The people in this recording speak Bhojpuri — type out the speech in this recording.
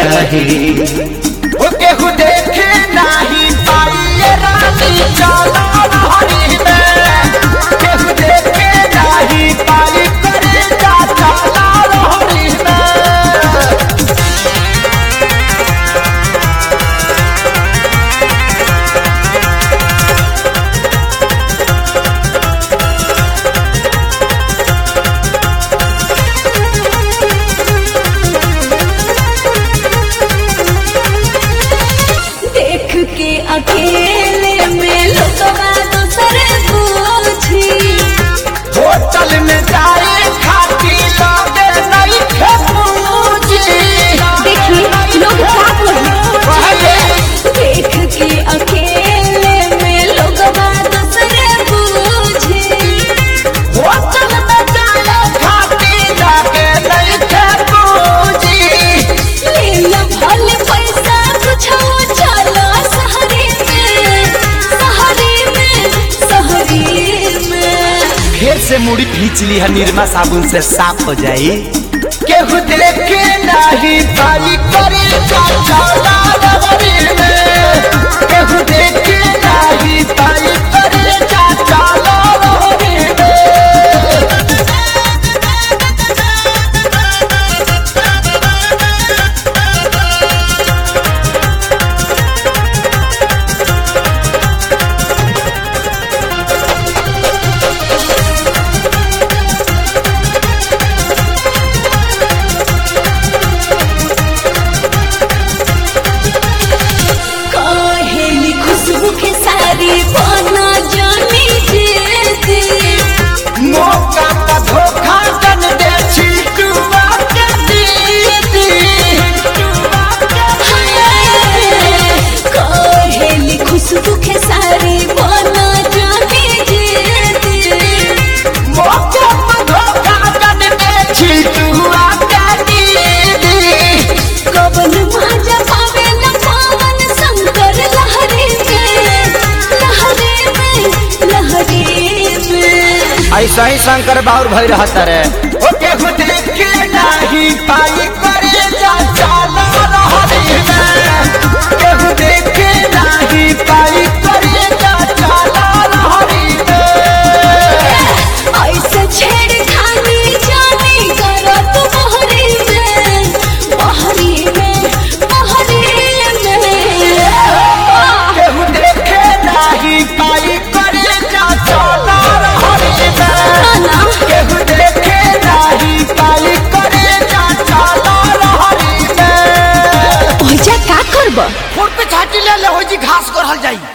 रही ओ केहू देखे नाही पाइए रानी चला रहरी में केहू देखे नाही पाई करे जा चला रहरी में देख के अकेले में लोगवा दूसरे पूछी होटल में जाए खाती लगे नहीं खे पूछी देखी लोग क्या पहले देख के अकेले में लोगवा दूसरे पूछी होटल में जाए खाती लगे नहीं खे पूछी लीला भले पैसा कुछ चलो शहरी में शहरी में शहरी में फिर से मुड़ी खींच ली है निरमा साबुन से साफ हो जाई केहू देखे नहीं पाई करे जा चला रहरी में केहू देखे नहीं पाई करे जा चला रहरी में कहेली खुशबू के सारी बना जानी जेती मौका का धोखा दन दे छिटुआ के दीदी कहेली खुशबू के सारी बना जानी जेती मौका का धोखा दन दे छिटुआ के दीदी कवन माजा पावेला पावन शंकर लहरी में लहरी में लहरी में ऐसा ही शंकर बाउर भई रहता रे ओ केहू देखे नहीं पाई करे जा चला रहरी में केहू देखे नहीं पाई करे जा चला रहरी में ऐसे छेड़खानी जानी करत बहरी में बहरी में बहरी में केहू देखे नहीं पाई करे जा चला रहरी में ना केहू देखे नहीं पाई करे जा चला रहरी में ओजा का करब फुट पे छाटी ले ले हो जी घास करल जाई